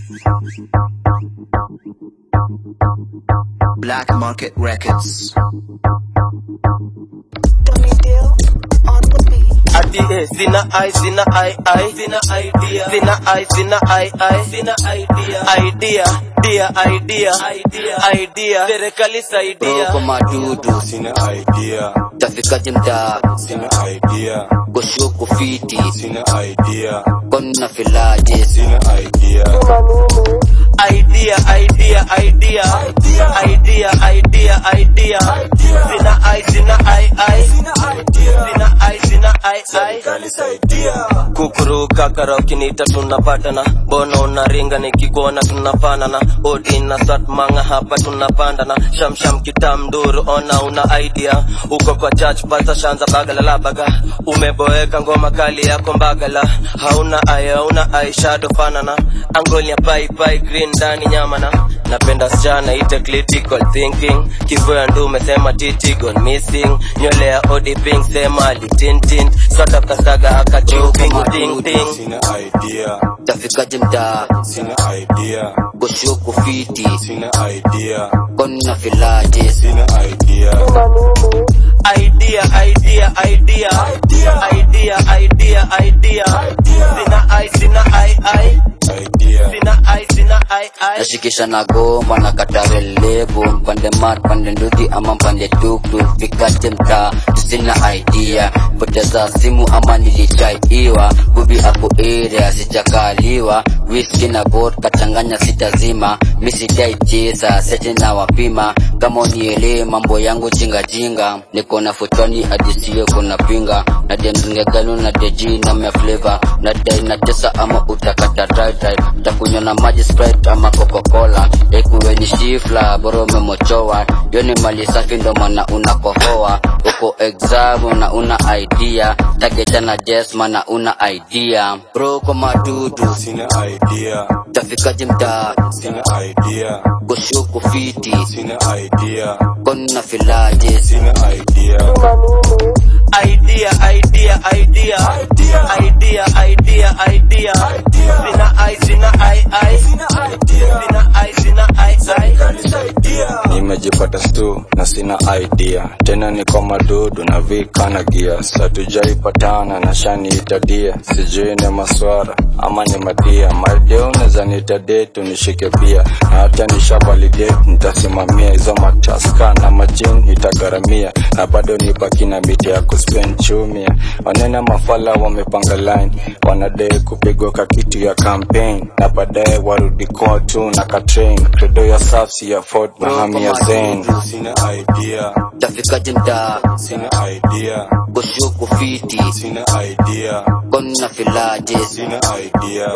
Black Market Records. Dummy deal on the beat. ati eh, sina ai sina ai ai sina idea sina ai sina ai ai sina idea idea dia idea idea idea serikali saidia Roko madudu Sina idea, tafikaje mtaa sina idea, koshuku fiti sina idea, konna filaje sina idea, idea idea idea idea idea idea sina ai sina ai ai sina ai sina ai ai kukuruka karaoke nita tunapatana bono unaringa nikikuona tunafanana odi na sat manga hapa tunapandana shamsham kitamduru ona una idea uko kwa church pata shanza bagala la baga umeboeka ngoma kali yako mbagala hauna aya hauna eyeshadow fanana angolia pai pai green ndani nyamana napenda sichana ite critical thinking kivoya ndu umesema titi gone missing nywele ya odi pink sema litintin sota kasaga akachupingu ting ting sina idea, tafikaje mtaa sina idea, koshuku fiti sina idea, konna filaje sina idea, idea idea idea idea idea idea sina ai sina ai ai idea, sina ai sina ai ai nashikisha na goma na katare lebo mpande mat pande ndudhi ama mpande tuktuk fikaje mtaa tusina idea poteza simu ama nilichaiwa bubi ako area sijakaliwa whisky na vodka changanya sitazima misidaicheza sete na wapima kama unielee mambo yangu jingajinga niko na futoni adisio kuna pinga na demringegano na deji na mefleva na dai na tesa ama utakata dry dry utakunywa na maji sprite ama coca-cola ikuwe ni shifla bora umemochowa yo ni mali safi ndo maana unakohoa uko exam na una idea tageta na jesma na una idea bro kwa madudu sina idea, tafikaje mtaa sina idea, kushuku fiti sina idea, konna filaje sina idea, idea idea idea idea idea idea sina ai sina ai ai sina ai sina ai ai nimejipata stu na sina idea tena niko madudu na vikana gia satujaipatana na shaniitadia sijui ni maswara ama ni madia maideo neza nitadetu nishike pia na hata nishavalidate nitasimamia hizo mataska na majini nitagharamia na bado nibaki na miti ya kuspend chumia wanena mafala wamepanga line wanadai kupigwa kakitu ya campaign na baadaye warudi kotu na katrain credo ya safsi ya fort mahamia zen sina idea tafikaje mtaa sina idea kushuku fiti sina idea konna filaje sina idea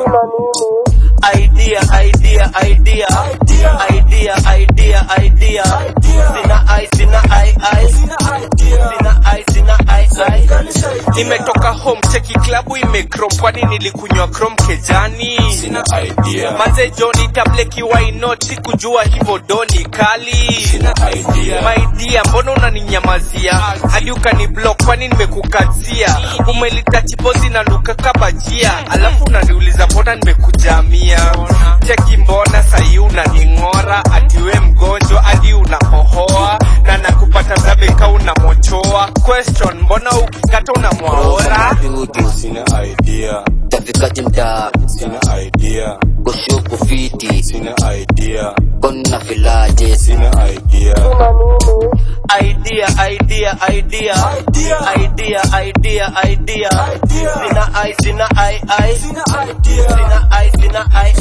idea idea idea idea idea idea sina ai sina ai ai sina ai sina ai ai nimetoka home cheki klabu imekrom kwani nilikunywa krom kejani sina idea maze joni tableki wainot sikujua hivo doni kali sina idea maidia mbona unaninyamazia hadi ukani block kwani nimekukazia umelitachipozi na luka kabajia alafu unaniuliza mbona nimekujamia cheki mbona sahi unaning'ora atiwe mgonjwa hadi unahohoa na nakupata zabeka unamochoa question mbona ukikata unamwaora dudu sina idea tafikaje mtaa sina idea kushuku fiti sina idea konna filaje sina idea idea idea idea idea idea idea sina ai sina ai ai sina ai sina ai